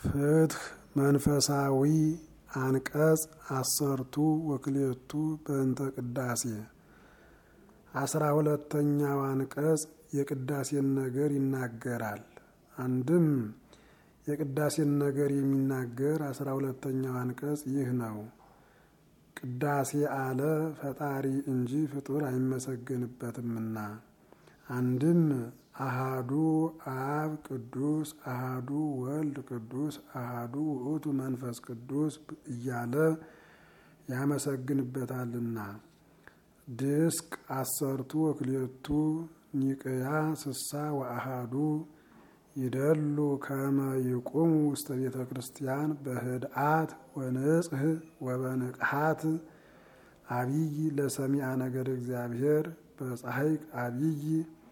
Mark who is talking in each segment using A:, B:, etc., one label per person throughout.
A: ፍትህ መንፈሳዊ አንቀጽ አሰርቱ ወክልኤቱ በእንተ ቅዳሴ አስራ ሁለተኛው አንቀጽ የቅዳሴን ነገር ይናገራል። አንድም የቅዳሴን ነገር የሚናገር አስራ ሁለተኛው አንቀጽ ይህ ነው። ቅዳሴ አለ ፈጣሪ እንጂ ፍጡር አይመሰገንበትምና። አንድም አሃዱ አብ ቅዱስ አሃዱ ወልድ ቅዱስ አሃዱ ውእቱ መንፈስ ቅዱስ እያለ ያመሰግንበታልና። ድስቅ አሰርቱ ወክልኤቱ ኒቅያ ስሳ ወአሃዱ ይደሉ ከመ ይቁሙ ውስተ ቤተ ክርስቲያን በህድአት ወንጽህ ወበንቅሃት አብይ ለሰሚዐ ነገደ እግዚአብሔር በፀሐይቅ አብይ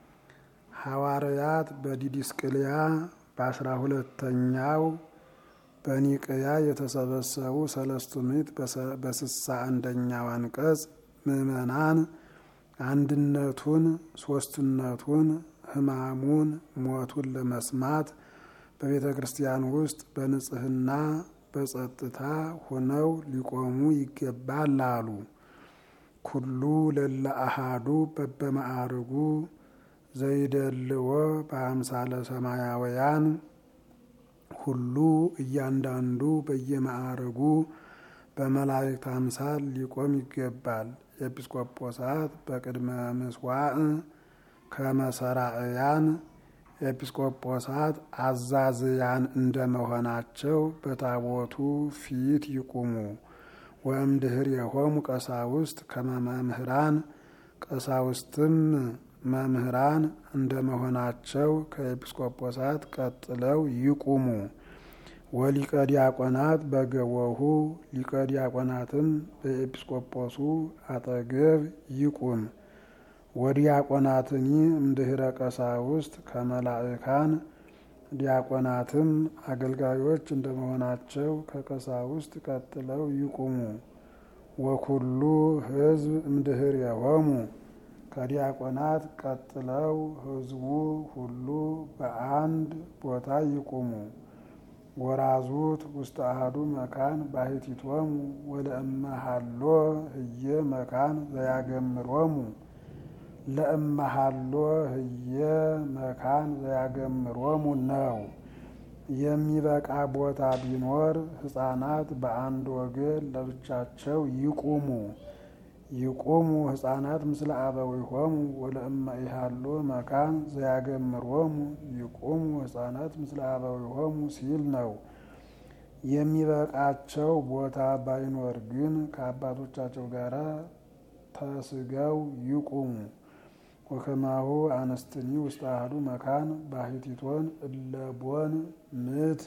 A: ሐዋርያት በዲዲስቅልያ በአስራ ሁለተኛው በኒቅያ የተሰበሰቡ ሰለስቱ ምዕት በስሳ አንደኛው አንቀጽ ምዕመናን አንድነቱን ሶስትነቱን ሕማሙን ሞቱን ለመስማት በቤተ ክርስቲያን ውስጥ በንጽህና በጸጥታ ሆነው ሊቆሙ ይገባል አሉ። ኩሉ ለለ አሃዱ በበማዕርጉ ዘይደልዎ በአምሳለ ሰማያውያን ሁሉ እያንዳንዱ በየማዕርጉ በመላእክት አምሳል ሊቆም ይገባል። ኤጲስቆጶሳት በቅድመ ምስዋዕ ከመሰራእያን ኤጲስቆጶሳት አዛዝያን እንደመሆናቸው በታቦቱ ፊት ይቁሙ። ወእምድህር የሆሙ ቀሳውስት ከመመምህራን ቀሳውስትም መምህራን እንደመሆናቸው ከኤጲስቆጶሳት ቀጥለው ይቁሙ። ወሊቀ ዲያቆናት በገቦሁ ሊቀ ዲያቆናትም በኤጲስቆጶሱ አጠገብ ይቁም። ወዲያቆናትኒ እምድህረ ቀሳውስት ከመላእካን ዲያቆናትም አገልጋዮች እንደመሆናቸው ከቀሳውስት ቀጥለው ይቁሙ። ወኩሉ ሕዝብ እምድህር የሆሙ ከዲያቆናት ቀጥለው ሕዝቡ ሁሉ በአንድ ቦታ ይቁሙ። ወራዙት ውስተ አሐዱ መካን ባሕቲቶሙ ወለእመሃሎ ህየ መካን ዘያገምሮሙ ለእመሃሎ ህየ መካን ዘያገምሮሙ ነው። የሚበቃ ቦታ ቢኖር ሕፃናት በአንድ ወገን ለብቻቸው ይቁሙ። ይቁሙ ሕፃናት ምስለ አበዊሆሙ ወለእመ ኢሃሎ መካን ዘያገምሮሙ ይቁሙ ሕፃናት ምስለ አበዊሆሙ ሲል ነው። የሚበቃቸው ቦታ ባይኖር ግን ከአባቶቻቸው ጋር ተስገው ይቁሙ። ወከማሁ አነስትኒ ውስተ አሐዱ መካን ባሕቲቶን እለቦን ምት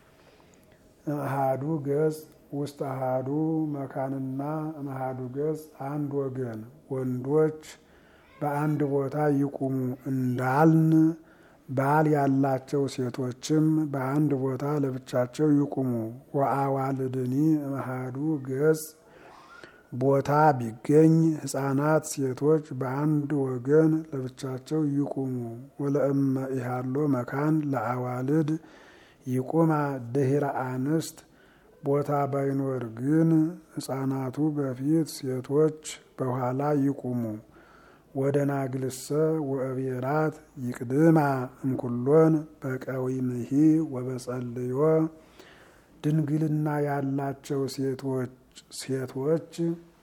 A: አሐዱ ገጽ ውስጥ አሃዱ መካንና እምአሃዱ ገጽ አንድ ወገን ወንዶች በአንድ ቦታ ይቁሙ እንዳልን ባል ያላቸው ሴቶችም በአንድ ቦታ ለብቻቸው ይቁሙ። ወአዋልድኒ እምአሃዱ ገጽ ቦታ ቢገኝ ሕፃናት ሴቶች በአንድ ወገን ለብቻቸው ይቁሙ። ወለእመ ኢሃሎ መካን ለአዋልድ ይቁማ ድህረ አንስት ቦታ ባይኖር ግን ሕፃናቱ በፊት ሴቶች በኋላ ይቁሙ። ወደ ናግልሰ ወእቤራት ይቅድማ እምኩሎን በቀዊምሂ ወበጸልዮ ድንግልና ያላቸው ሴቶች ሴቶች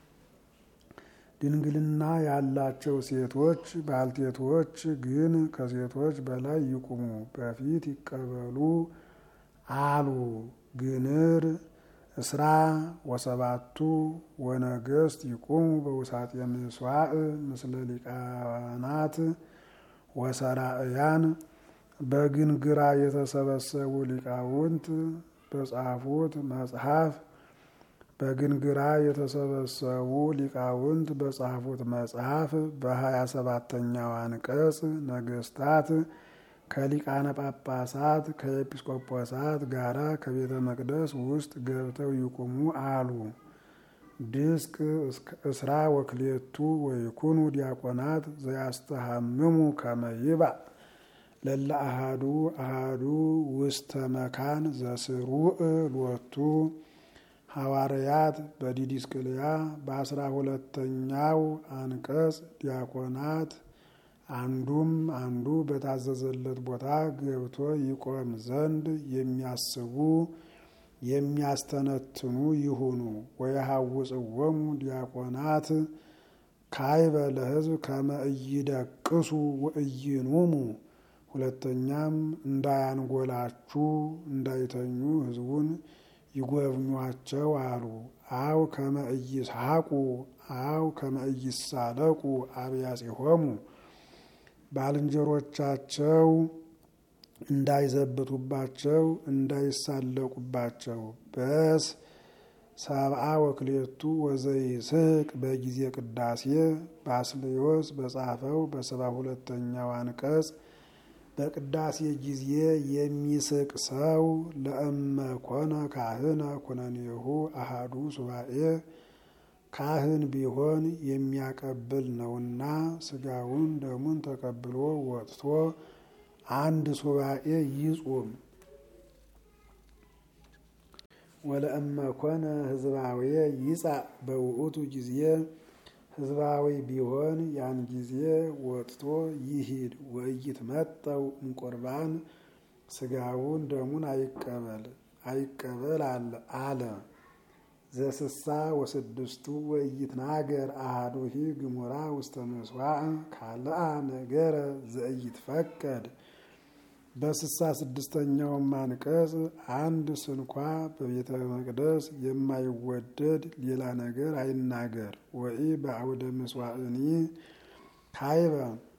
A: ድንግልና ያላቸው ሴቶች ባልቴቶች ግን ከሴቶች በላይ ይቁሙ፣ በፊት ይቀበሉ አሉ። ግንር እስራ ወሰባቱ ወነገስት ይቁሙ በውሳጤ ምስዋዕ ምስለ ሊቃናት ወሰራእያን በግንግራ የተሰበሰቡ ሊቃውንት በጻፉት መጽሐፍ በግንግራ የተሰበሰቡ ሊቃውንት በጻፉት መጽሐፍ በሀያ ሰባተኛው አንቀጽ ነገስታት ከሊቃነ ጳጳሳት ከኤጲስቆጶሳት ጋራ ከቤተ መቅደስ ውስጥ ገብተው ይቁሙ አሉ። ድስቅ እስራ ወክሌቱ ወይኩኑ ዲያቆናት ዘያስተሃምሙ ከመይባ ለለ አሃዱ አሃዱ ውስተ መካን ዘስሩዕ ሎቱ ሐዋርያት በዲዲስቅልያ በአስራ ሁለተኛው አንቀጽ ዲያቆናት አንዱም አንዱ በታዘዘለት ቦታ ገብቶ ይቆም ዘንድ የሚያስቡ የሚያስተነትኑ ይሁኑ። ወየሐውፅዎሙ ዲያቆናት ካይበ ለሕዝብ ከመ ኢይደቅሱ ወኢይኑሙ። ሁለተኛም እንዳያንጎላችሁ እንዳይተኙ ሕዝቡን ይጎብኟቸው አሉ። አው ከመ ኢይስሐቁ አው ከመ ኢይሳለቁ አብያጺሆሙ ባልንጀሮቻቸው እንዳይዘብቱባቸው እንዳይሳለቁባቸው። በስ ሰብአ ወክሌቱ ወዘይስሕቅ በጊዜ ቅዳሴ ባስልዮስ በጻፈው በሰባ ሁለተኛው አንቀጽ በቅዳሴ ጊዜ የሚስቅ ሰው ለእመ ኮነ ካህነ ኩነኔሁ አሃዱ ሱባኤ ካህን ቢሆን የሚያቀብል ነውና ስጋውን ደሙን ተቀብሎ ወጥቶ አንድ ሱባኤ ይጹም። ወለእመ ኮነ ህዝባዊ ይጻእ በውእቱ ጊዜ ህዝባዊ ቢሆን ያን ጊዜ ወጥቶ ይሂድ። ወኢይትመጠው እምቁርባን ስጋውን ደሙን አይቀበል አይቀበል አለ። ዘስሳ ወስድስቱ ወኢይትናገር አሐዱሂ ግሙራ ውስተ ምስዋዕ ካልአ ነገረ ዘኢይትፈቀድ። በስሳ ስድስተኛውም አንቀጽ አንድ ስንኳ በቤተ መቅደስ የማይወደድ ሌላ ነገር አይናገር። ወኢ በአውደ ምስዋዕኒ ካይበ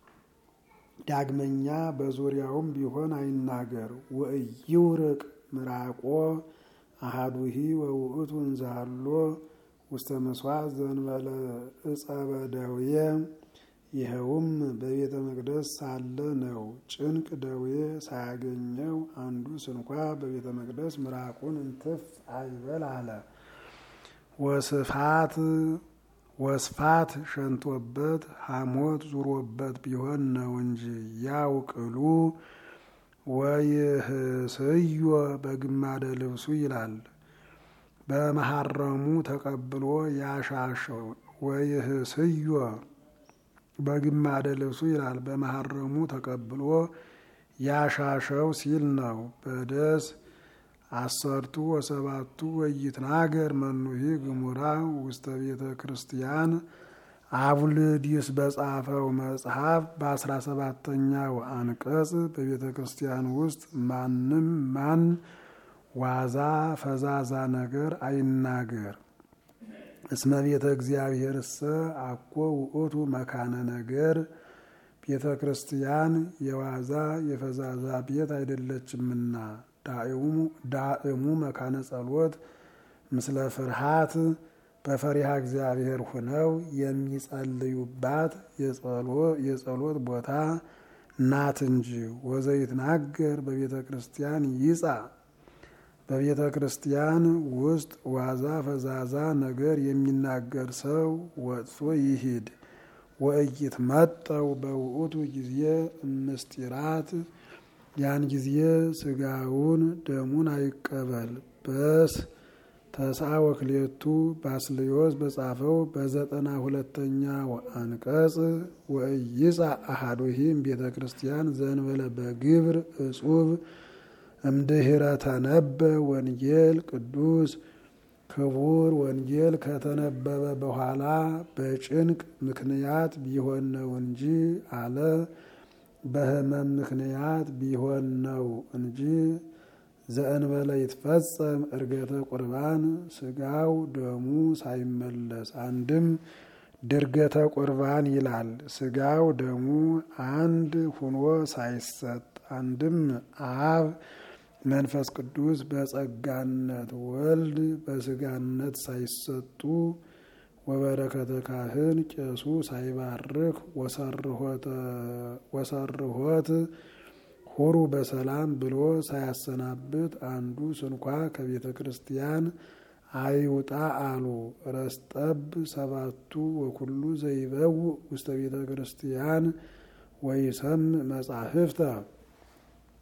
A: ዳግመኛ በዙሪያውም ቢሆን አይናገር። ወኢይውርቅ ምራቆ አሃዱሂ ወውእቱ እንዛሎ ውስተ ምስዋዕ ዘንበለ ዕፀ በደዌ ይኸውም በቤተ መቅደስ ሳለ ነው። ጭንቅ ደዌ ሳያገኘው አንዱ ስንኳ በቤተ መቅደስ ምራቁን እንትፍ አይበል አለ። ወስፋት ወስፋት ሸንቶበት ሐሞት ዙሮበት ቢሆን ነው እንጂ ያው ቅሉ ወይህስዮ በግማደ ልብሱ ይላል። በመሐረሙ ተቀብሎ ያሻሸው ወይህስዮ በግማደ ልብሱ ይላል። በመሐረሙ ተቀብሎ ያሻሸው ሲል ነው። በደስ አሰርቱ ወሰባቱ ወይትናገር መኑሂ ግሙራ ውስተ ቤተ ክርስቲያን አቡልዲስ በጻፈው መጽሐፍ በአስራ ሰባተኛው አንቀጽ በቤተ ክርስቲያን ውስጥ ማንም ማን ዋዛ ፈዛዛ ነገር አይናገር። እስመ ቤተ እግዚአብሔርሰ አኮ ውእቱ መካነ ነገር፣ ቤተ ክርስቲያን የዋዛ የፈዛዛ ቤት አይደለችምና። ዳእሙ መካነ ጸሎት ምስለ ፍርሃት በፈሪሃ እግዚአብሔር ሁነው የሚጸልዩባት የጸሎት ቦታ ናት እንጂ። ወዘይትናገር በቤተ ክርስቲያን ይጻ በቤተ ክርስቲያን ውስጥ ዋዛ ፈዛዛ ነገር የሚናገር ሰው ወጥቶ ይሂድ። ወኢይትመጠው በውእቱ ጊዜ ምስጢራት ያን ጊዜ ስጋውን ደሙን አይቀበል። በስ ተስዓ ወክሌቱ ባስልዮስ በጻፈው በዘጠና ሁለተኛው አንቀጽ ወኢይጻ አሐዱሂም ቤተ ክርስቲያን ዘንበለ በግብር እጹብ እምድኅረ ተነበ ወንጌል ቅዱስ ክቡር ወንጌል ከተነበበ በኋላ በጭንቅ ምክንያት ቢሆን ነው እንጂ አለ። በሕመም ምክንያት ቢሆን ነው እንጂ ዘእንበለ ይትፈጸም እርገተ ቁርባን ስጋው ደሙ ሳይመለስ አንድም ድርገተ ቁርባን ይላል። ስጋው ደሙ አንድ ሁኖ ሳይሰጥ አንድም አብ መንፈስ ቅዱስ በጸጋነት ወልድ በስጋነት ሳይሰጡ ወበረከተ ካህን ቄሱ ሳይባርክ ወሰርሆት ሁሩ በሰላም ብሎ ሳያሰናብት አንዱ ስንኳ ከቤተ ክርስቲያን አይውጣ አሉ። ረስጠብ ሰባቱ ወኩሉ ዘይበው ውስተ ቤተ ክርስቲያን ወይሰም መጻሕፍተ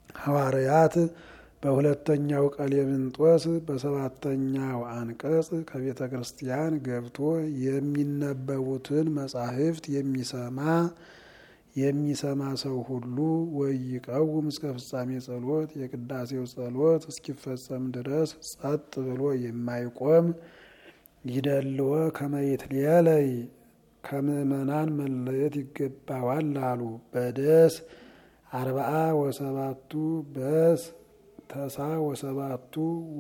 A: ሐዋርያት በሁለተኛው ቀሌምንጦስ በሰባተኛው አንቀጽ ከቤተ ክርስቲያን ገብቶ የሚነበቡትን መጻሕፍት የሚሰማ የሚሰማ ሰው ሁሉ ወይቀውም እስከ ፍጻሜ ጸሎት የቅዳሴው ጸሎት እስኪፈጸም ድረስ ጸጥ ብሎ የማይቆም ይደልዎ ከመይትሌለይ ከምእመናን መለየት ይገባዋል አሉ። በደስ አርባአ ወሰባቱ በስ ተሳ ወሰባቱ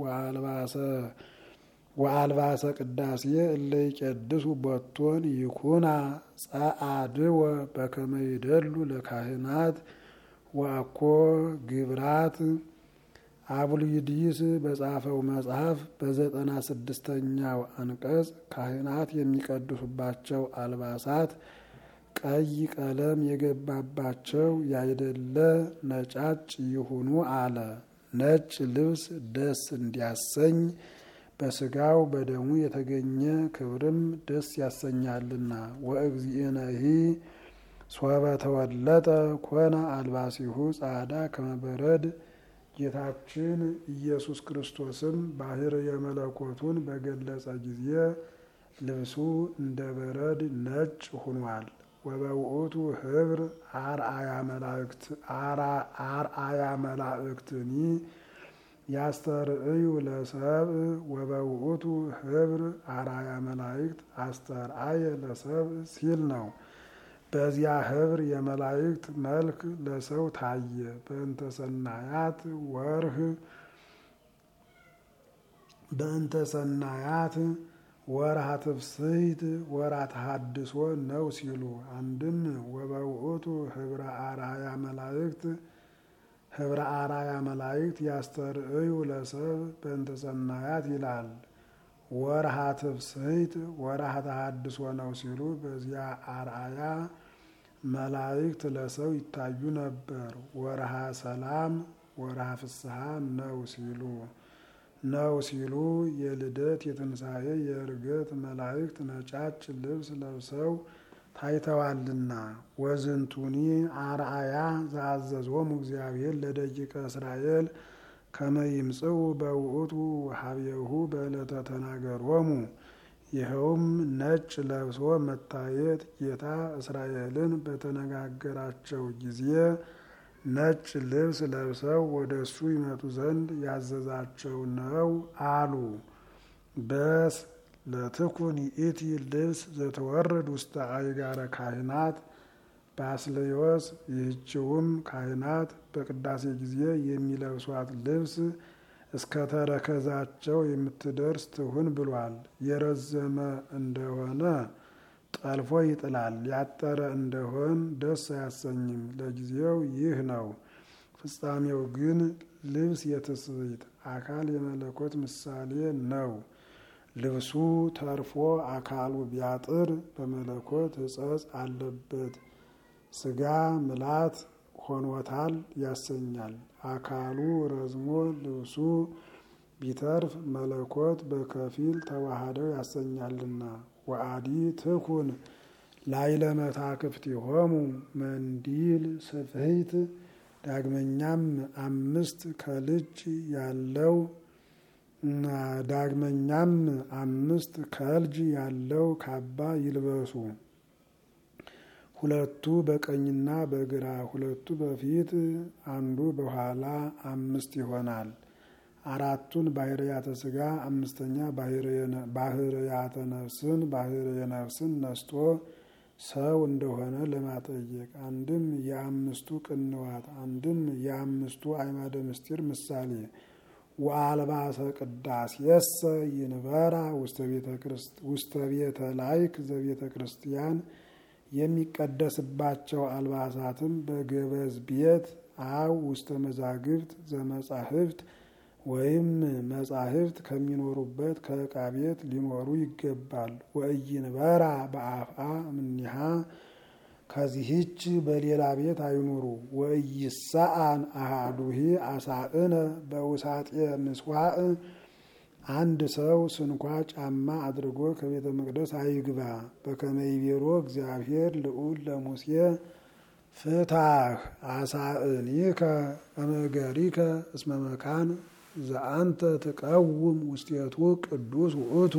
A: ወአልባሰ ቅዳሴ እለ ይቄድሱ ቦቶን ይኩና ጸአድወ በከመ ይደሉ ለካህናት ወአኮ ግብራት አቡልዩዲስ በጻፈው መጽሐፍ በዘጠና ስድስተኛው አንቀጽ ካህናት የሚቀድሱባቸው አልባሳት ቀይ ቀለም የገባባቸው ያይደለ ነጫጭ ይሁኑ አለ። ነጭ ልብስ ደስ እንዲያሰኝ በስጋው በደሙ የተገኘ ክብርም ደስ ያሰኛልና። ወእግዚእነሂ ሶበ ተወለጠ ኮነ አልባሲሁ ጻዕዳ ከመበረድ ጌታችን ኢየሱስ ክርስቶስም ባሕርየ መለኮቱን በገለጸ ጊዜ ልብሱ እንደ በረድ ነጭ ሆኗል። ወበውእቱ ህብር አርአያ መላእክትኒ ያስተርእዩ ለሰብእ ወበውእቱ ህብር አርአያ መላእክት አስተርአየ ለሰብእ ሲል ነው። በዚያ ህብር የመላእክት መልክ ለሰው ታየ። በእንተ ሰናያት ወርህ በእንተ ሰናያት ወርሃ ትፍስሕት ወርሃ ተሐድሶ ነው ሲሉ አንድም ወበውእቱ ህብረ አርአያ መላእክት ህብረ አርአያ መላእክት ያስተርእዩ ለሰብ በእንተ ሰናያት ይላል። ወርሃ ትፍስሕት ወርሃ ተሐድሶ ነው ሲሉ በዚያ አርአያ መላእክት ለሰው ይታዩ ነበር። ወርሃ ሰላም ወርሃ ፍስሐ ነው ሲሉ ነው ሲሉ የልደት የትንሣኤ የእርገት መላእክት ነጫጭ ልብስ ለብሰው ታይተዋልና። ወዝንቱኒ አርአያ ዘአዘዞሙ እግዚአብሔር ለደቂቀ እስራኤል ከመ ይምጽኡ በውእቱ ሀቤሁ በዕለተ ተናገሮሙ። ይኸውም ነጭ ለብሶ መታየት ጌታ እስራኤልን በተነጋገራቸው ጊዜ ነጭ ልብስ ለብሰው ወደ እሱ ይመጡ ዘንድ ያዘዛቸው ነው አሉ። በስ ለትኩን ይእቲ ልብስ ዘተወርድ ውስተ አይጋረ ካህናት ባስልዮስ ይህችውም ካህናት በቅዳሴ ጊዜ የሚለብሷት ልብስ እስከ ተረከዛቸው የምትደርስ ትሁን ብሏል። የረዘመ እንደሆነ ጠልፎ ይጥላል፣ ያጠረ እንደሆን ደስ አያሰኝም። ለጊዜው ይህ ነው። ፍጻሜው ግን ልብስ የትስብእት አካል የመለኮት ምሳሌ ነው። ልብሱ ተርፎ አካሉ ቢያጥር በመለኮት ሕጸጽ አለበት ስጋ ምላት ሆኖታል ያሰኛል። አካሉ ረዝሞ ልብሱ ቢተርፍ መለኮት በከፊል ተዋህደው ያሰኛልና። ወአዲ ትኩን ላይለ መታክፍቲሆሙ መንዲል ስፍሕት ዳግመኛም አምስት ከልጅ ያለው ዳግመኛም አምስት ከልጅ ያለው ካባ ይልበሱ። ሁለቱ በቀኝና በግራ ሁለቱ በፊት አንዱ በኋላ አምስት ይሆናል። አራቱን ባህርያተ ስጋ አምስተኛ ባህርያተ ነፍስን ባህርየ ነፍስን ነስቶ ሰው እንደሆነ ለማጠየቅ አንድም የአምስቱ ቅንዋት አንድም የአምስቱ አዕማደ ምስጢር ምሳሌ ወአልባሰ ቅዳሴሰ ይንበራ ውስተ ቤተ ላይክ ዘቤተ ክርስቲያን የሚቀደስባቸው አልባሳትም በገበዝ ቤት አው ውስተ መዛግብት ዘመጻሕፍት ወይም መጻሕፍት ከሚኖሩበት ከዕቃ ቤት ሊኖሩ ይገባል። ወኢይንበራ በአፍአ እምኔሃ ከዚህች በሌላ ቤት አይኑሩ። ወኢይሳአን አሐዱሂ አሳእነ በውሳጤ ምስዋዕ አንድ ሰው ስንኳ ጫማ አድርጎ ከቤተ መቅደስ አይግባ። በከመ ይቤሎ እግዚአብሔር ልዑል ለሙሴ ፍታህ አሳእኒከ እምእገሪከ እስመ መካን ዘአንተ ትቀውም ውስቴቱ ቅዱስ ውእቱ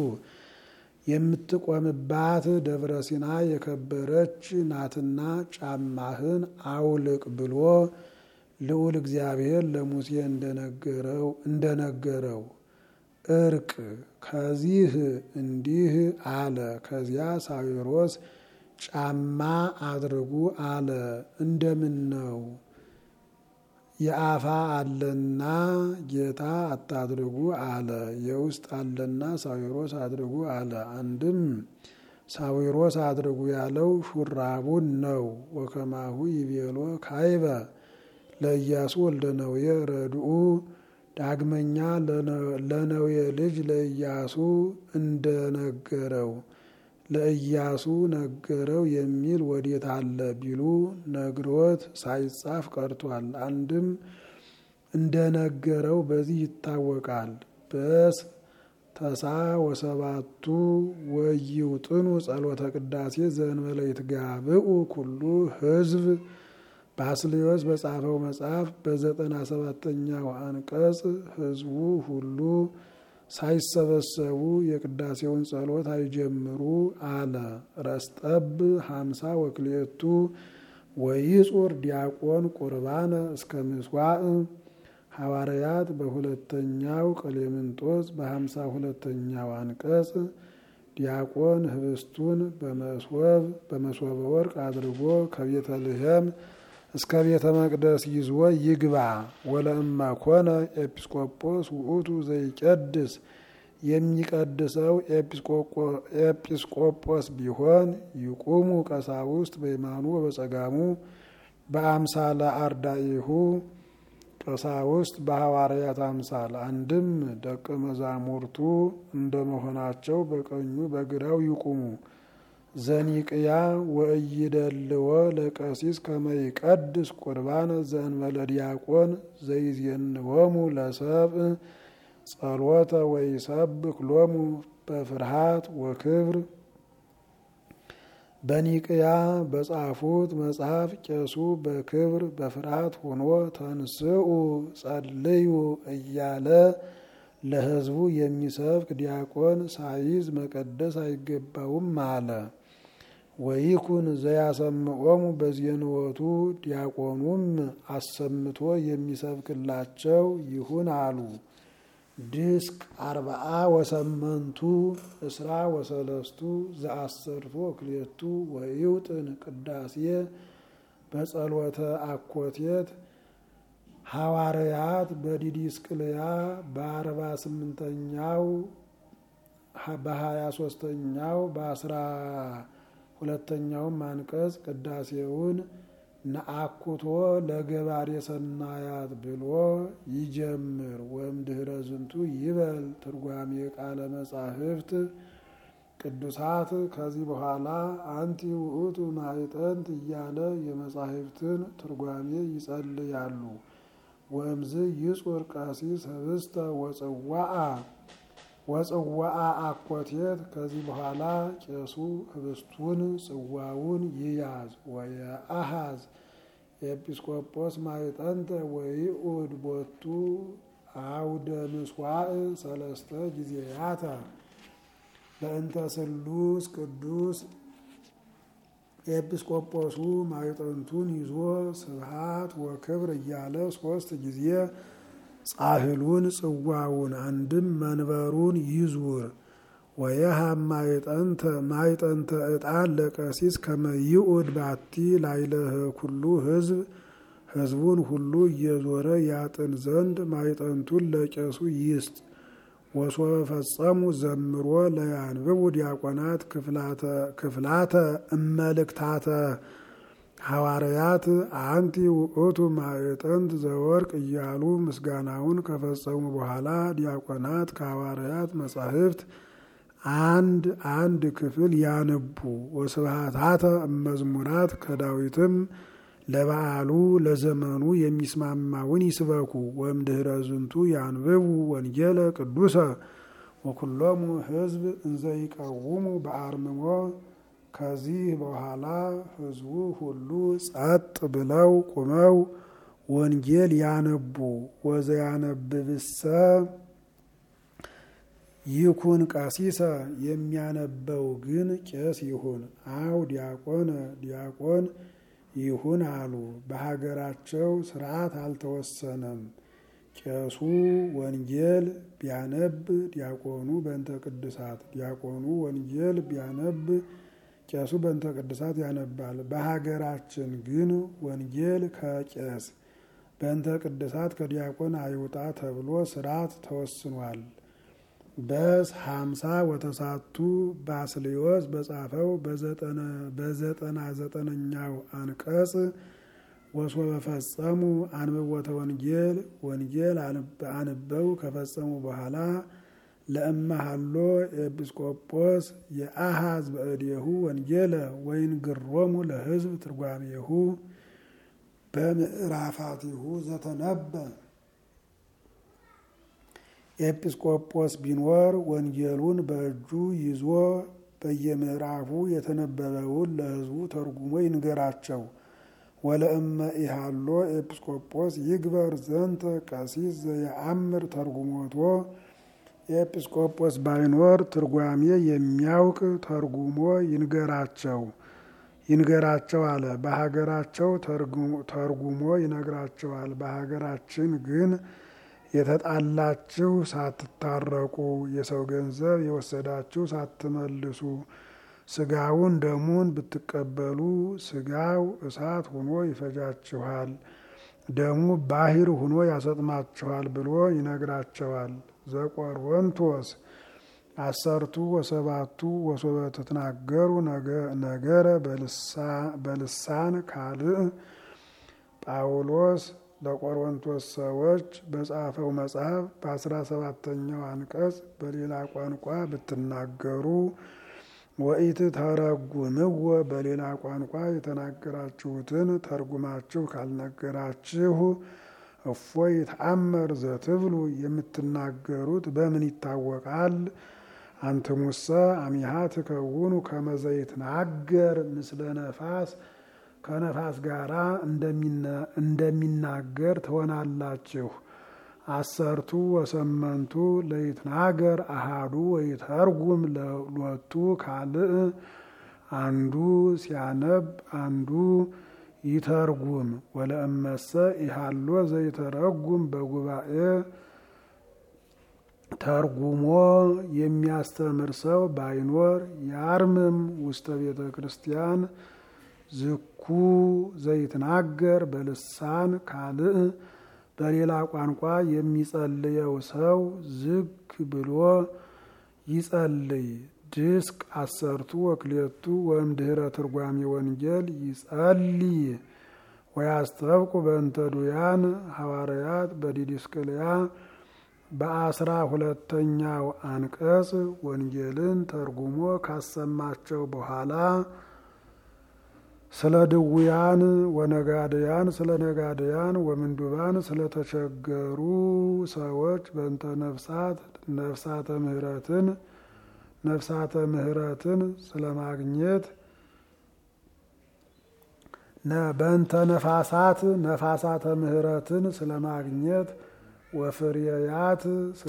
A: የምትቆምባት ደብረ ሲና የከበረች ናትና ጫማህን አውልቅ ብሎ ልዑል እግዚአብሔር ለሙሴ እንደነገረው እርቅ ከዚህ እንዲህ አለ። ከዚያ ሳዊሮስ ጫማ አድርጉ አለ። እንደምን ነው የአፋ አለና ጌታ አታድርጉ አለ። የውስጥ አለና ሳዊሮስ አድርጉ አለ። አንድም ሳዊሮስ አድርጉ ያለው ሹራቡን ነው። ወከማሁ ይቤሎ ካይበ ለኢያሱ ወልደ ነዌ ረድኡ ዳግመኛ ለነዌ ልጅ ለኢያሱ እንደነገረው ለኢያሱ ነገረው የሚል ወዴት አለ ቢሉ ነግሮት ሳይጻፍ ቀርቷል። አንድም እንደነገረው በዚህ ይታወቃል። በስ ተሳ ወሰባቱ ወይውጥኑ ጸሎተ ቅዳሴ ዘእንበለ ይትጋብኡ ኩሉ ሕዝብ ባስልዮስ በጻፈው መጽሐፍ በዘጠና ሰባተኛው አንቀጽ ሕዝቡ ሁሉ ሳይሰበሰቡ የቅዳሴውን ጸሎት አይጀምሩ አለ። ረስጠብ ሀምሳ ወክልኤቱ ወይጹር ዲያቆን ቁርባነ እስከ ምስዋዕ ሐዋርያት በሁለተኛው ቀሌምንጦስ በሀምሳ ሁለተኛው አንቀጽ ዲያቆን ህብስቱን በመስወብ በመስወበ ወርቅ አድርጎ ከቤተልሔም እስከ ቤተ መቅደስ ይዞ ይግባ። ወለእማ ኮነ ኤጲስቆጶስ ውእቱ ዘይቀድስ የሚቀድሰው ኤጲስቆጶስ ቢሆን ይቁሙ ቀሳውስት በየማኑ በጸጋሙ በአምሳለ አርዳኢሁ ቀሳውስት በሐዋርያት አምሳል አንድም ደቀ መዛሙርቱ እንደመሆናቸው በቀኙ በግራው ይቁሙ። ዘኒቅያ ወእይደልዎ ለቀሲስ ከመይቀድስ ቁርባን ዘእንበለ ዲያቆን ዘይዜንዎሙ ለሰብእ ጸሎተ ወይሰብክ ሎሙ በፍርሃት ወክብር። በኒቅያ በጻፉት መጽሐፍ ቄሱ በክብር በፍርሃት ሆኖ ተንስኡ ጸልዩ እያለ ለሕዝቡ የሚሰብክ ዲያቆን ሳይዝ መቀደስ አይገባውም አለ። ወይኩን ዘያሰምዖሙ በዜንወቱ ዲያቆኑም አሰምቶ የሚሰብክላቸው ይሁን አሉ። ድስቅ አርባአ ወሰመንቱ እስራ ወሰለስቱ ዘአሰርቶ ክሌቱ ወይውጥን ቅዳሴ በጸሎተ አኮቴት ሐዋርያት በዲዲስቅልያ በአርባ ስምንተኛው በሀያ ሶስተኛው በአስራ ሁለተኛውም አንቀጽ ቅዳሴውን ነአኩቶ ለገባሬ ሰናያት ብሎ ይጀምር። ወይም ድህረ ዝንቱ ይበል ትርጓሜ ቃለ መጻሕፍት ቅዱሳት ከዚህ በኋላ አንቲ ውእቱ ማዕጠንት እያለ የመጻሕፍትን ትርጓሜ ይጸልያሉ። ወእምዝ ይጹር ቀሲስ ህብስተ ወጽዋአ ወጽዋአ አኮቴት ከዚህ በኋላ ቄሱ ህብስቱን ጽዋውን ይያዝ። ወየአሃዝ ኤጲስቆጶስ ማዕጠንተ ወይኡድ ቦቱ አውደ ምስዋዕ ሰለስተ ጊዜያተ በእንተ ስሉስ ቅዱስ ኤጲስቆጶሱ ማዕጠንቱን ይዞ ስብሃት ወክብር እያለ ሶስት ጊዜ ጻሕሉን ጽዋውን አንድም መንበሩን ይዙር። ወየሃብ ማዕጠንተ ማዕጠንተ ዕጣን ለቀሲስ ከመይኡድ ባቲ ላይለህ ኩሉ ህዝብ ህዝቡን ሁሉ እየዞረ ያጥን ዘንድ ማዕጠንቱን ለቄሱ ይስጥ። ወሶበ ፈጸሙ ዘምሮ ለያንብቡ ዲያቆናት ክፍላተ እመልክታተ ሐዋርያት አንቲ ውእቱ ማዕጠንት ዘወርቅ እያሉ ምስጋናውን ከፈጸሙ በኋላ ዲያቆናት ከሐዋርያት መጻሕፍት አንድ አንድ ክፍል ያነቡ። ወስብሃታተ እመዝሙራት ከዳዊትም ለበዓሉ ለዘመኑ የሚስማማውን ይስበኩ። ወእምድኅረ ዝንቱ ያንብቡ ወንጌለ ቅዱሰ ወኩሎሙ ህዝብ እንዘ ይቀውሙ በአርምሞ ከዚህ በኋላ ሕዝቡ ሁሉ ጸጥ ብለው ቁመው ወንጌል ያነቡ ወዘያነብብሰ ይኩን ቀሲሰ የሚያነበው ግን ቄስ ይሁን አው ዲያቆነ ዲያቆን ይሁን አሉ። በሀገራቸው ስርዓት አልተወሰነም። ቄሱ ወንጌል ቢያነብ ዲያቆኑ በእንተ ቅድሳት፣ ዲያቆኑ ወንጌል ቢያነብ ቄሱ በእንተ ቅድሳት ያነባል። በሀገራችን ግን ወንጌል ከቄስ በእንተ ቅድሳት ከዲያቆን አይውጣ ተብሎ ስርዓት ተወስኗል። በስ ሀምሳ ወተሳቱ ባስልዮስ በጻፈው በዘጠና ዘጠነኛው አንቀጽ ወሶበ ፈጸሙ አንብቦተ ወንጌል ወንጌል አንበው ከፈጸሙ በኋላ ለእመሃሎ ኤጲስቆጶስ የአሃዝ በእዴሁ ወንጌለ ወይን ግሮሙ ለሕዝብ ትርጓሜሁ በምዕራፋቲሁ ዘተነበ ኤጲስቆጶስ ቢኖር ወንጌሉን በእጁ ይዞ በየምዕራፉ የተነበበውን ለሕዝቡ ተርጉሞ ይንገራቸው። ወለእመ ኢሃሎ ኤጲስቆጶስ ይግበር ዘንተ ቀሲስ ዘየአምር ተርጉሞቶ ኤጲስቆጶስ ባይኖር ትርጓሜ የሚያውቅ ተርጉሞ ይንገራቸው ይንገራቸው አለ። በሀገራቸው ተርጉሞ ይነግራቸዋል። በሀገራችን ግን የተጣላችሁ ሳትታረቁ፣ የሰው ገንዘብ የወሰዳችሁ ሳትመልሱ፣ ስጋውን ደሙን ብትቀበሉ ስጋው እሳት ሆኖ ይፈጃችኋል፣ ደሙ ባሕር ሆኖ ያሰጥማችኋል ብሎ ይነግራቸዋል። ዘቆሮንቶስ አሰርቱ ወሰባቱ ወሶበ ትትናገሩ ነገረ በልሳን ካልእ ጳውሎስ ለቆሮንቶስ ሰዎች በጻፈው መጽሐፍ በአስራ ሰባተኛው አንቀጽ በሌላ ቋንቋ ብትናገሩ ወኢት ተረጉምዎ በሌላ ቋንቋ የተናገራችሁትን ተርጉማችሁ ካልነገራችሁ እፎይ ይትአመር ዘትብሉ የምትናገሩት በምን ይታወቃል? አንትሙሰ አሚሃ ትከውኑ ከመ ዘይትናገር ምስለ ነፋስ ከነፋስ ጋር እንደሚናገር ትሆናላችሁ። አሰርቱ ወሰመንቱ ለይትናገር አሃዱ ወይተርጉም ሎቱ ካልእ አንዱ ሲያነብ አንዱ ይተርጉም። ወለእመሰ ኢሃሎ ዘይተረጉም በጉባኤ ተርጉሞ የሚያስተምር ሰው ባይኖር ያርምም ውስተ ቤተ ክርስቲያን ዝኩ ዘይትናገር በልሳን ካልእ በሌላ ቋንቋ የሚጸልየው ሰው ዝግ ብሎ ይጸልይ። ድስቅ አሰርቱ ወክሌቱ ወእምድኅረ ትርጓሜ ወንጌል ይጸልይ ወያስተብቁ በእንተ ዱያን ሐዋርያት በዲድስቅልያ በአስራ ሁለተኛው አንቀጽ ወንጌልን ተርጉሞ ካሰማቸው በኋላ ስለ ድውያን ወነጋድያን ስለ ነጋድያን ወምንዱባን ስለተቸገሩ ሰዎች በእንተ ነፍሳት ነፍሳተ ምሕረትን ነፍሳተ ምሕረትን ስለማግኘት በእንተ ነፋሳት ነፋሳተ ምሕረትን ስለማግኘት ወፍርያት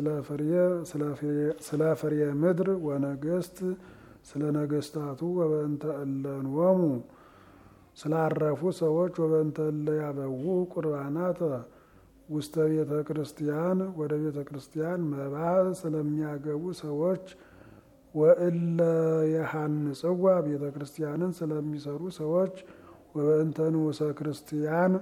A: ስለ ፍሬ ምድር ወነገስት ስለ ነገስታቱ ወበእንተ እለንወሙ ስላረፉ ሰዎች ወበእንተ እለ ያበዉ ቁርባናት ውስተ ቤተ ክርስቲያን ወደ ቤተ ክርስቲያን መባዕ ስለሚያገቡ ሰዎች ወእለ የሐንጽዋ ቤተ ክርስቲያንን ስለሚሰሩ ሰዎች ወበእንተ ንዑሰ ክርስቲያን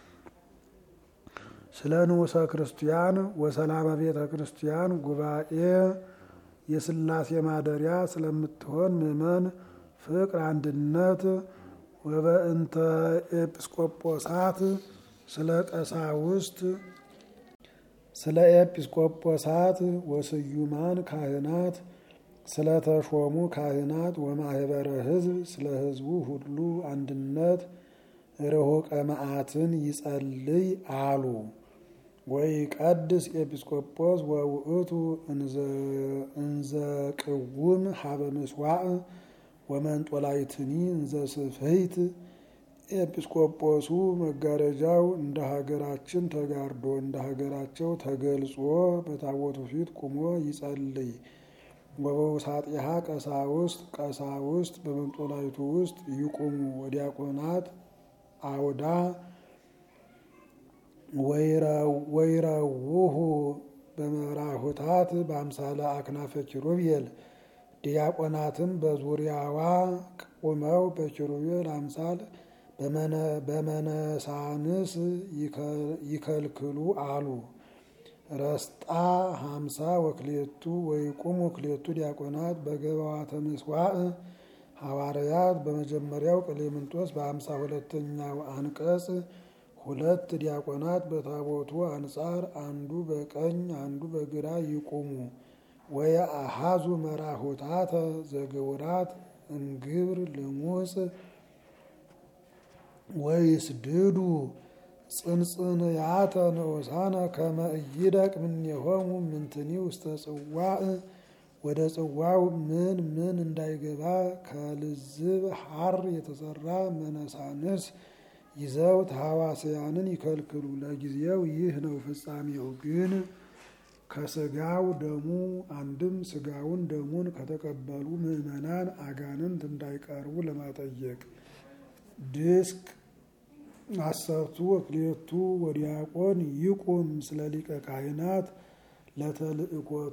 A: ስለ ንዑሰ ክርስቲያን ወሰላመ ቤተ ክርስቲያን ጉባኤ የሥላሴ ማደሪያ ስለምትሆን ምእመን ፍቅር፣ አንድነት ወበእንተ ኤጲስቆጶሳት ስለ ቀሳውስት ስለ ኤጲስቆጶሳት ወስዩማን ካህናት ስለ ተሾሙ ካህናት ወማህበረ ሕዝብ ስለ ሕዝቡ ሁሉ አንድነት ርሆቀ መዓትን ይጸልይ አሉ። ወይ ቀድስ ኤጲስቆጶስ ወውእቱ እንዘ ቅውም ሀበ ምስዋዕ ወመንጦላይትኒ እንዘ ስፍሕት ኤጲስቆጶሱ መጋረጃው እንደ ሀገራችን ተጋርዶ እንደ ሀገራቸው ተገልጾ በታቦቱ ፊት ቁሞ ይጸልይ። ወበውሳጢሃ ቀሳውስት ቀሳውስት በመንጦላይቱ ውስጥ ይቁሙ። ወዲያቆናት አውዳ ወይረውሁ በመራሁታት በአምሳለ አክናፈ ኪሩቤል ዲያቆናትም በዙሪያዋ ቁመው በኪሩቤል አምሳል በመነሳንስ ይከልክሉ አሉ። ረስጣ ሀምሳ ወክሌቱ ወይቁሙ ክሌቱ ዲያቆናት በገባዋተ ምስዋዕ ሐዋርያት በመጀመሪያው ቀሌምንጦስ በሀምሳ ሁለተኛው አንቀጽ ሁለት ዲያቆናት በታቦቱ አንጻር አንዱ በቀኝ አንዱ በግራ ይቁሙ። ወየአሃዙ መራሁታተ ዘግውራት እንግብር ልሙፅ ወይስድዱ ጽንጽንያተ ንዑሳነ ከመ ኢይደቅ እምኔሆሙ ምንትኒ ውስተ ጽዋዕ ወደ ጽዋው ምን ምን እንዳይገባ ከልዝብ ሐር የተሰራ መነሳንስ ይዘው ተሐዋስያንን ይከልክሉ። ለጊዜው ይህ ነው። ፍጻሜው ግን ከስጋው ደሙ አንድም ስጋውን ደሙን ከተቀበሉ ምዕመናን አጋንንት እንዳይቀርቡ ለማጠየቅ ድስቅ አሰርቱ ወክሌቱ ወዲያቆን ይቁም ስለ ሊቀ ካህናት ለተልእኮቱ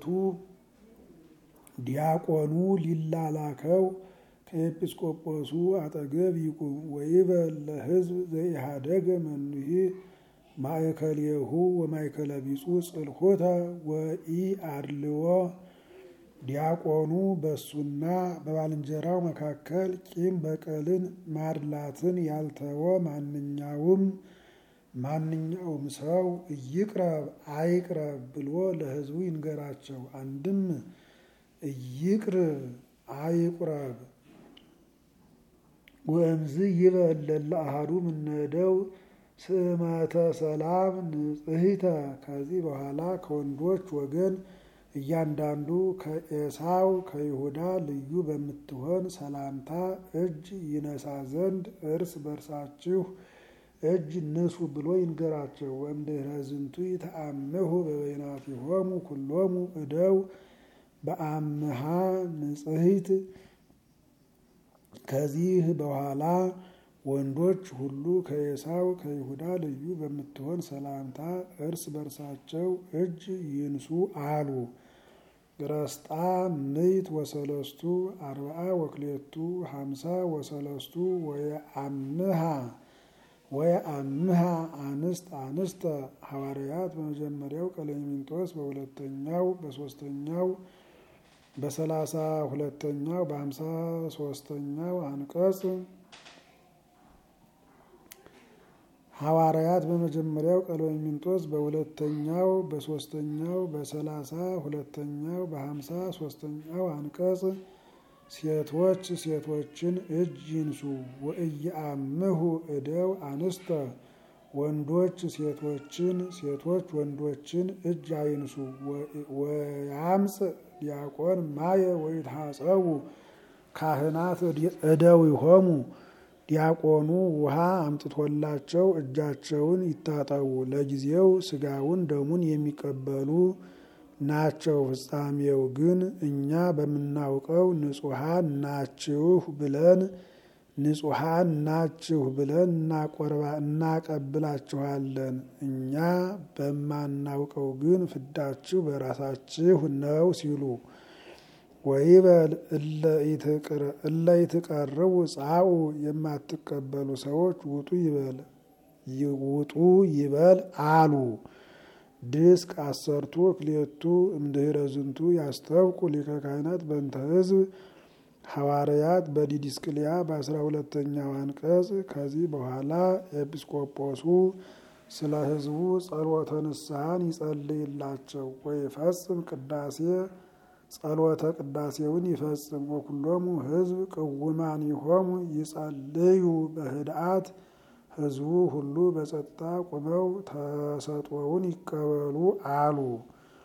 A: ዲያቆኑ ሊላላከው ከኤጲስቆጶሱ አጠገብ ይቁም። ወይበል ለሕዝብ ዘኢሃደገ መኑሂ ማእከሌሁ ወማእከለ ቢጹ ጽልሖተ ወኢ አድልዎ ዲያቆኑ በሱና በባልንጀራው መካከል ቂም በቀልን ማድላትን ያልተወ ማንኛውም ማንኛውም ሰው እይቅረብ አይቅረብ ብሎ ለሕዝቡ ይንገራቸው። አንድም እይቅርብ አይቁረብ ወእምዝ ይበል ለለ አሐዱ እምነደው ስእመተ ሰላም ንጽሕተ ከዚህ በኋላ ከወንዶች ወገን እያንዳንዱ ከኤሳው ከይሁዳ ልዩ በምትሆን ሰላምታ እጅ ይነሳ ዘንድ እርስ በርሳችሁ እጅ ንሱ ብሎ ይንገራቸው። ወእምድኅረ ዝንቱ ይተአምሁ በበይናቲሆሙ ኩሎሙ እደው በአምሃ ንጽሕት ከዚህ በኋላ ወንዶች ሁሉ ከኤሳው ከይሁዳ ልዩ በምትሆን ሰላምታ እርስ በርሳቸው እጅ ይንሱ አሉ። ረስጣ ምይት ወሰለስቱ አርብዓ ወክሌቱ ሀምሳ ወሰለስቱ ወየአምሃ ወየአምሃ አንስት አንስተ ሐዋርያት በመጀመሪያው ቀሌምንጦስ በሁለተኛው በሶስተኛው በሰላሳ ሁለተኛው በሀምሳ ሶስተኛው አንቀጽ ሐዋርያት በመጀመሪያው ቀሌምንጦስ በሁለተኛው በሶስተኛው በሰላሳ ሁለተኛው በሀምሳ ሶስተኛው አንቀጽ ሴቶች ሴቶችን እጅ ይንሱ። ወእየአምሁ እደው አንስተ ወንዶች ሴቶችን ሴቶች ወንዶችን እጅ አይንሱ። ወያምፅ ዲያቆን ማየ ወይትሐፀቡ ካህናት እደው ይሆሙ ዲያቆኑ ውሃ አምጥቶላቸው እጃቸውን ይታጠቡ። ለጊዜው ስጋውን ደሙን የሚቀበሉ ናቸው። ፍጻሜው ግን እኛ በምናውቀው ንጹሐን ናችሁ ብለን ንጹሐን ናችሁ ብለን እናቀብላችኋለን። እኛ በማናውቀው ግን ፍዳችሁ በራሳችሁ ነው ሲሉ ወይበል እለ ይትቀርቡ ጻኡ የማትቀበሉ ሰዎች ውጡ ይበል ውጡ ይበል አሉ። ድስቅ አሰርቱ ክሌቱ እምድኅረ ዝንቱ ያስተብቁ ሊቀ ካህናት በእንተ ሕዝብ ሐዋርያት በዲድስቅልያ በአስራ ሁለተኛው አንቀጽ ከዚህ በኋላ ኤጲስቆጶሱ ስለ ሕዝቡ ጸሎተ ንስሐን ይጸልይላቸው ወይፈጽም ቅዳሴ ጸሎተ ቅዳሴውን ይፈጽም። ወኩሎሙ ሕዝብ ቅውማን ይሆሙ ይጸልዩ በህድአት ሕዝቡ ሁሉ በጸጥታ ቁመው ተሰጥኦውን ይቀበሉ አሉ።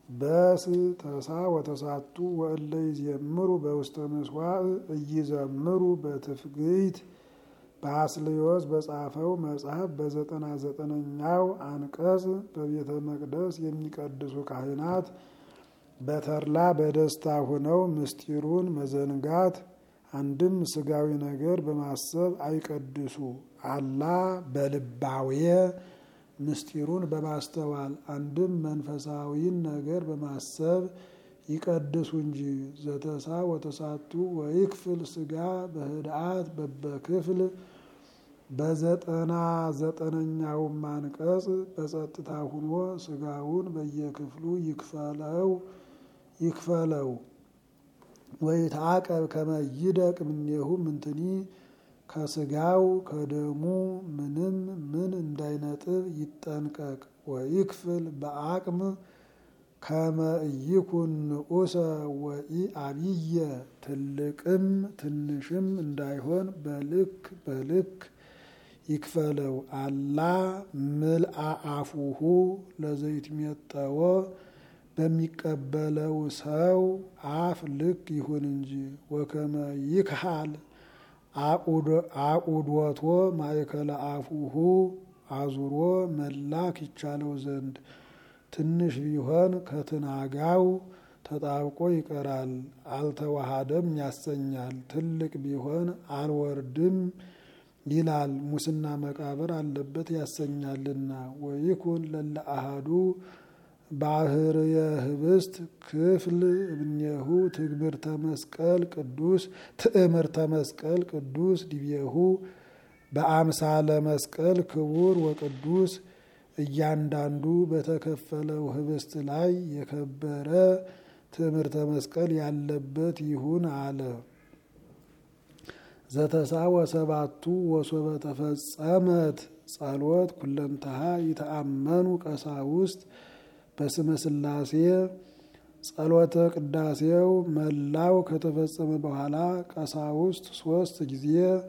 A: በስ ተሳ ወተሳቱ ወእለ ይዜምሩ በውስተ ምስዋዕ እይዘምሩ በትፍግይት በአስልዮስ በጻፈው መጽሐፍ በዘጠና ዘጠነኛው አንቀጽ በቤተ መቅደስ የሚቀድሱ ካህናት በተድላ በደስታ ሆነው ምስጢሩን መዘንጋት አንድም ስጋዊ ነገር በማሰብ አይቀድሱ። አላ በልባዌ ምስጢሩን በማስተዋል አንድም መንፈሳዊን ነገር በማሰብ ይቀድሱ እንጂ። ዘተሳ ወተሳቱ ወይክፍል ስጋ በህድአት በበክፍል በዘጠና ዘጠነኛውም አንቀጽ በጸጥታ ሁኖ ስጋውን በየክፍሉ ይክፈለው ይክፈለው ወይትዓቀብ ከመ ይደቅ እምኔሁ ምንትኒ ከስጋው ከደሙ ምንም ምን እንዳይነጥብ ይጠንቀቅ። ወይክፍል በአቅም ከመ ኢይኩን ንዑሰ ወኢአብየ ትልቅም ትንሽም እንዳይሆን በልክ በልክ ይክፈለው። አላ ምልአ አፉሁ ለዘይትሜጠዎ በሚቀበለው ሰው አፍ ልክ ይሁን እንጂ። ወከመ ይክሃል አቁዶቶ ማእከለ አፉሁ አዙሮ መላክ ይቻለው ዘንድ ትንሽ ቢሆን ከትናጋው ተጣብቆ ይቀራል፣ አልተዋሃደም ያሰኛል። ትልቅ ቢሆን አልወርድም ይላል፣ ሙስና መቃብር አለበት ያሰኛልና። ወይኩን ለለ አሃዱ ባህርየ ህብስት ክፍል እብኔሁ ትግብርተ መስቀል ቅዱስ ትእምርተ መስቀል ቅዱስ ዲቤሁ በአምሳለ መስቀል ክቡር ወቅዱስ እያንዳንዱ በተከፈለው ህብስት ላይ የከበረ ትምህርተ መስቀል ያለበት ይሁን አለ። ዘተሳ ወሰባቱ ወሶበ ተፈጸመት ጸሎት ኩለንተሃ ይተአመኑ ቀሳውስት በስመ ሥላሴ ጸሎተ ቅዳሴው መላው ከተፈጸመ በኋላ ቀሳውስት ሶስት ጊዜ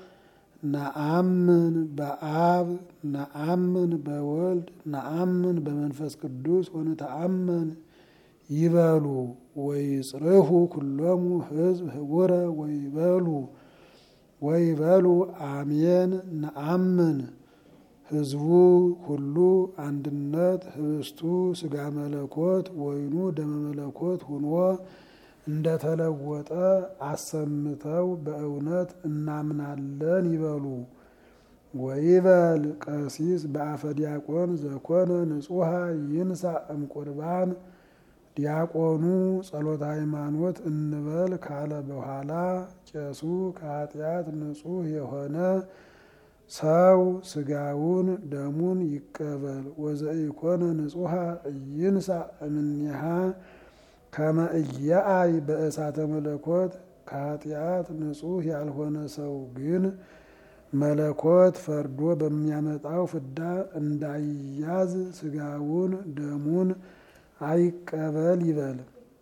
A: ነአምን በአብ ነአምን በወልድ ነአምን በመንፈስ ቅዱስ ወንተአመን ይበሉ ወይጽርሁ ኩሎሙ ህዝብ ህቡረ ወይበሉ ወይበሉ አሜን ነአምን ህዝቡ ሁሉ አንድነት ህብስቱ ስጋ መለኮት ወይኑ ደመ መለኮት ሁኖ እንደተለወጠ አሰምተው በእውነት እናምናለን ይበሉ። ወይበል ቀሲስ በአፈ ዲያቆን ዘኮነ ንጹሐ ይንሳ እምቁርባን ዲያቆኑ ጸሎተ ሃይማኖት እንበል ካለ በኋላ ቄሱ ከኃጢአት ንጹሕ የሆነ ሰው ስጋውን ደሙን ይቀበል። ወዘኢኮነ ንጹሐ ይንሳ እምኔሃ ከመ ኢያአይ በእሳተ መለኮት ከኃጢአት ንጹሕ ያልሆነ ሰው ግን መለኮት ፈርዶ በሚያመጣው ፍዳ እንዳይያዝ ስጋውን ደሙን አይቀበል ይበል።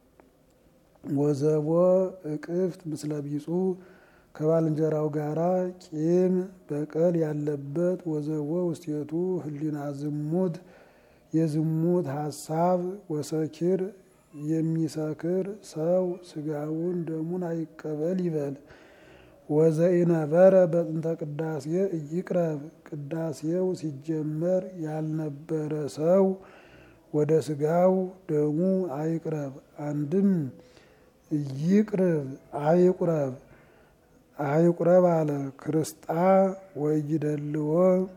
A: ወዘቦ እቅፍት ምስለ ቢጹ ከባልንጀራው ጋራ ቂም በቀል ያለበት ወዘቦ ውስቴቱ ህሊና ዝሙት የዝሙት ሀሳብ ወሰኪር የሚሰክር ሰው ስጋውን ደሙን አይቀበል ይበል። ወዘኢነበረ በጥንተ ቅዳሴ እይቅረብ ቅዳሴው ሲጀመር ያልነበረ ሰው ወደ ስጋው ደሙ አይቅረብ። አንድም ይቅርብ አይቁረብ አይቁረብ አለ። ክርስጣ ወይደልዎ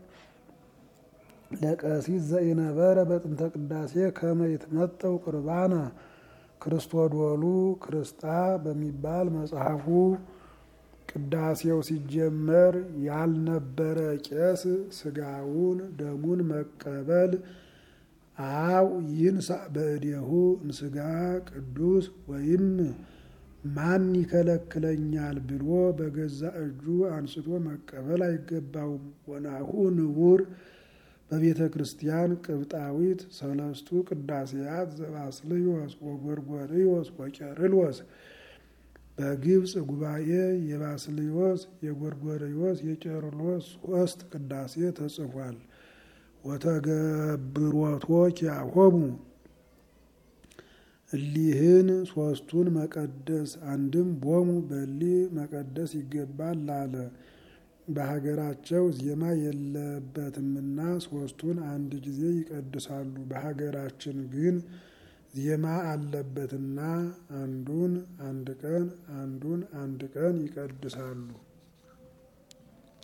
A: ለቀሲስ ዘኢነበረ በጥንተ ቅዳሴ ከመ ይትመጠው ቁርባነ ክርስቶዶሉ ክርስጣ በሚባል መጽሐፉ ቅዳሴው ሲጀመር ያልነበረ ቄስ ስጋውን ደሙን መቀበል አው ይንሳ በእዴሁ እንስጋ ቅዱስ ወይም ማን ይከለክለኛል ብሎ በገዛ እጁ አንስቶ መቀበል አይገባውም። ወናሁ ንቡር በቤተ ክርስቲያን ቅብጣዊት ሰለስቱ ቅዳሴያት ዘባስልዮስ ወጎርጎርዮስ ወቄርሎስ በግብፅ ጉባኤ የባስልዮስ የጎርጎርዮስ የቄርሎስ ሶስት ቅዳሴ ተጽፏል። ወተገብሮቶ ኪያሆሙ እሊህን ሶስቱን መቀደስ አንድም ቦሙ በሊ መቀደስ ይገባል አለ። በሀገራቸው ዜማ የለበትምና ሶስቱን አንድ ጊዜ ይቀድሳሉ። በሀገራችን ግን ዜማ አለበትና አንዱን አንድ ቀን አንዱን አንድ ቀን ይቀድሳሉ።